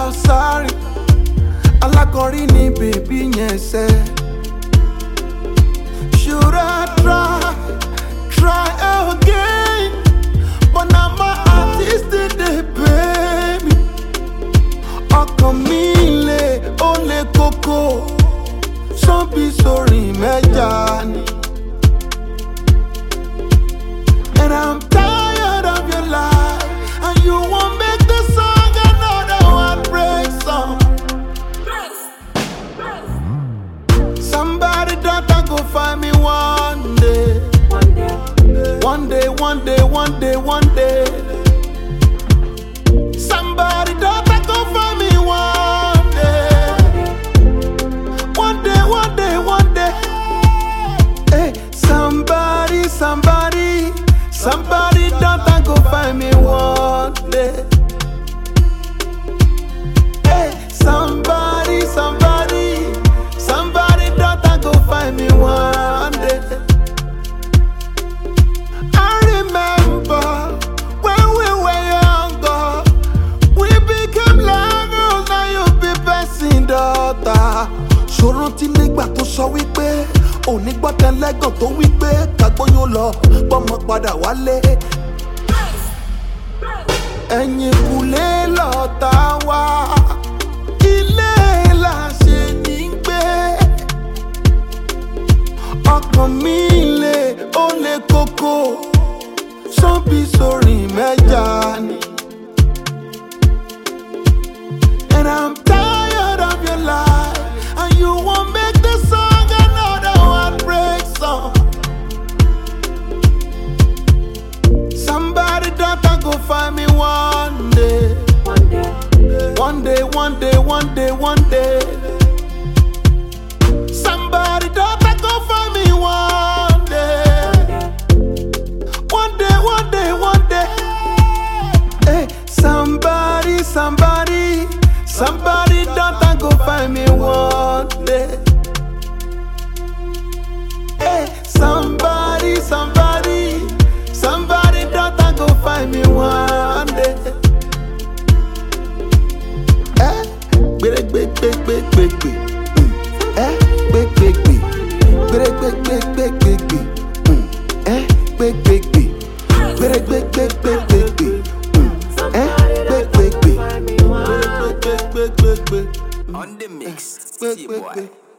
Kausari alákọ̀rí ni bèbí yẹn ṣe. Should I try, try again? But now my artist dey pay me. Ọkàn mi le, ó le koko. Sọ́bí sórí mẹ́ja ni. And I'm tired of your lie. And you won't make the song another heartbreak song. Somebody daughter go find me one day. One day, one day, one day, one day. Somebody daughter go find me one day. One day, one day, one day. Hey, somebody, somebody, somebody daughter go find me one day. Hey, somebody, somebody, somebody daughter go find me one day. I remember when we were younger, we became lovers, now you be passing daughter. Ṣòro tí nígbà tó sọ wípé òní gbọ́tẹ lẹ́gàn tó wípé kàgbóyún lọ gbọ́mọ padà wálé. Ẹ̀yìn kùlé lọ́ta wá, ilé la ṣe ní gbé ọkàn mi le ó le koko sọ́bí sórí mẹ́ja ni. And I'm tired of your lie and you won't make the song another heartbreak song. Somebody daughter go find me one day. One day, one day, one day, one day. Somebody daughter go find me one day. One day, one day, one day. Hey, somebody, somebody, somebody daughter go find me one day. Hey, somebody, somebody, somebody daughter go find me one day. Eh, gbere gbe gbe gbe gbe gbe. Mm. Eh, gbe gbe gbe. Gbere gbe gbe gbe gbe gbe. Mm. Eh, gbe gbe gbe. Gbere gbe gbe gbe gbe gbe. Mm. Eh, gbe gbe gbe. Gbere gbe gbe gbe gbe gbe. On the mix, Gbe see gbe boy. gbe.